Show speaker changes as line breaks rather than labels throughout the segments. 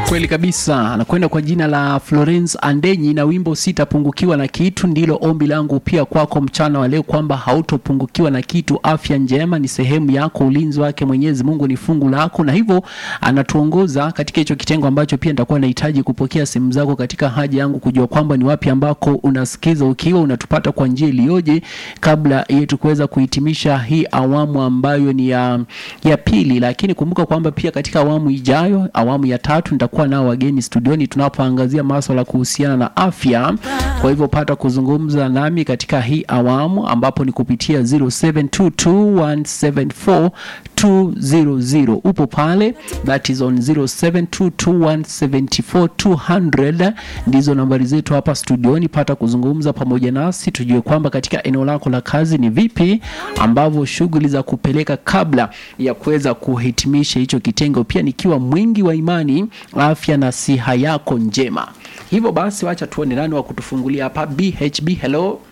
Kweli kabisa, anakwenda kwa jina la Florence Andenyi na wimbo sitapungukiwa na kitu. Ndilo ombi langu pia kwako mchana wa leo, kwamba hautopungukiwa na kitu. Afya njema ni sehemu yako, ulinzi wake Mwenyezi Mungu ni fungu lako, na hivyo anatuongoza katika hicho kitengo ambacho pia nitakuwa nahitaji kupokea simu zako katika haja yangu kujua kwamba ni wapi ambako unasikiza ukiwa unatupata kwa njia iliyoje, kabla yetu kuweza kuhitimisha hii awamu ambayo ni ya, ya pili. Lakini kumbuka kwamba pia katika awamu ijayo, awamu ya tatu, nitakuwa nao wageni studioni tunapoangazia masuala kuhusiana na afya. Kwa hivyo pata kuzungumza nami katika hii awamu ambapo ni kupitia 0722174200 upo pale, that is on 0722174200 ndizo nambari zetu hapa studioni. Pata kuzungumza pamoja nasi tujue kwamba katika eneo lako la kazi ni vipi ambavyo shughuli za kupeleka kabla ya kuweza kuhitimisha hicho kitengo, pia nikiwa mwingi wa imani, afya na siha yako njema. Hivyo basi, wacha tuone nani wa kutufungulia hapa. BHB, hello,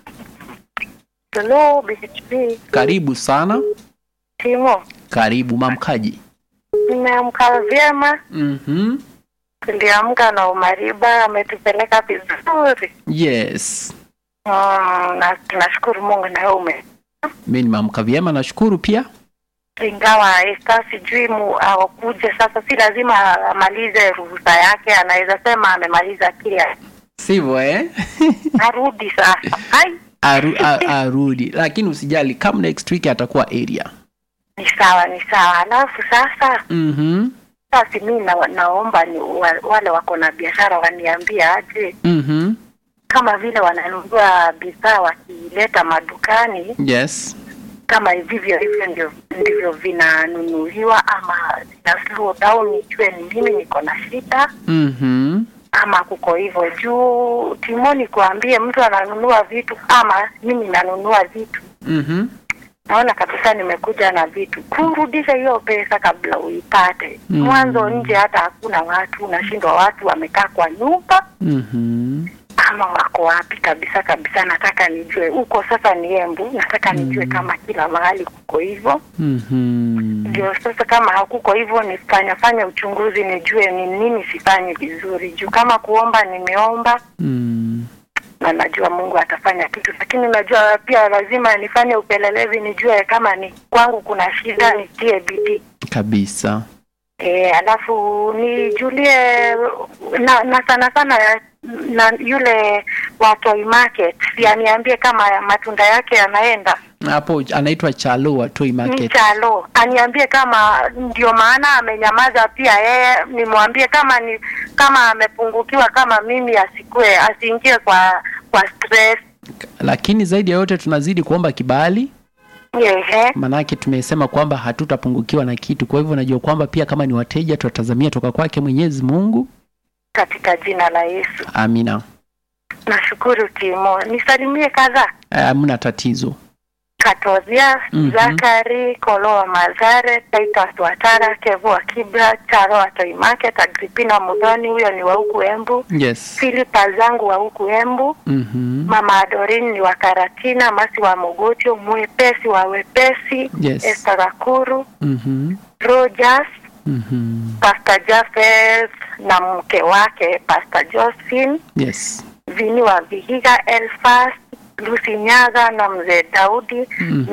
Hello, BHP.
karibu sana.
Timo,
Karibu mamkaji.
nimeamka vyema,
Mhm.
tuliamka na umariba ametupeleka vizuri.
Yes,
Mm, na tunashukuru Mungu na wewe ume
mi nimeamka vyema, nashukuru pia.
ingawa Esta sijui mu akuje sasa, si lazima amalize ruhusa yake, anaweza sema amemaliza kile
Sivyo eh?
arudi sasa. Hai,
Aru, a, arudi, lakini usijali, kama next week atakuwa area.
ni sawa ni sawa. Alafu sasa
Mhm.
sasa mi na, naomba ni wa, wale wako na biashara waniambie aje
Mhm.
kama vile wananunua bidhaa wakileta madukani
Yes.
kama vivyo hivyo ndio ndivyo vinanunuliwa ama zina slow down, nijue ni mimi niko na shida
Mhm.
ama kuko hivyo juu timoni kuambie mtu ananunua vitu ama mimi nanunua vitu
Mhm.
naona kabisa nimekuja na vitu kurudisha hiyo pesa kabla uipate
Mm.
mwanzo nje hata hakuna watu unashindwa watu wamekaa kwa nyumba
Mhm.
ama wako wapi kabisa kabisa nataka nijue huko sasa ni embu nataka nijue kama kila mahali kuko hivyo
Mhm.
ndio sasa kama hakuko hivyo nifanya fanya uchunguzi nijue ni nini sifanyi vizuri juu kama kuomba nimeomba
Mm.
na najua mungu atafanya kitu lakini najua pia lazima nifanye upelelezi nijue kama ni kwangu kuna shida nitie bidii
Kabisa.
E, alafu nijulie na, na sana sana na yule wa toy market aniambie kama matunda yake yanaenda
Hapo anaitwa Chalo wa Toy Market.
mchalo aniambie kama ndio maana amenyamaza pia yeye nimwambie kama ni kama amepungukiwa kama mimi asikue asiingie kwa kwa stress
Lakini zaidi ya yote tunazidi kuomba kibali,
Ehe.
manake tumesema kwamba hatutapungukiwa na kitu. Kwa hivyo najua kwamba pia kama ni wateja tutatazamia toka kwake Mwenyezi Mungu.
katika jina la Yesu
Amina.
nashukuru Timo nisalimie kadhaa
Hamna tatizo.
Katozia,
Mhm.
Zakari, Kolowa Mazare, Titus Watara, Kevu wa Kibra, Charo wa Toy Market, Agripina Mudhoni, huyo ni wa huku Embu,
Yes.
Philipa zangu wa huku Embu,
Mhm.
Mama Adorin ni wa Karatina, Masi wa Mogotio, Mwepesi wa Wepesi,
Yes.
Esther Rakuru,
Mhm.
Rogers,
Mhm.
Pastor Jafes na mke wake Pastor Josephine,
Yes.
Vini wa Vihiga, Elfas, Lucy Nyaga na mzee Daudi
Mhm.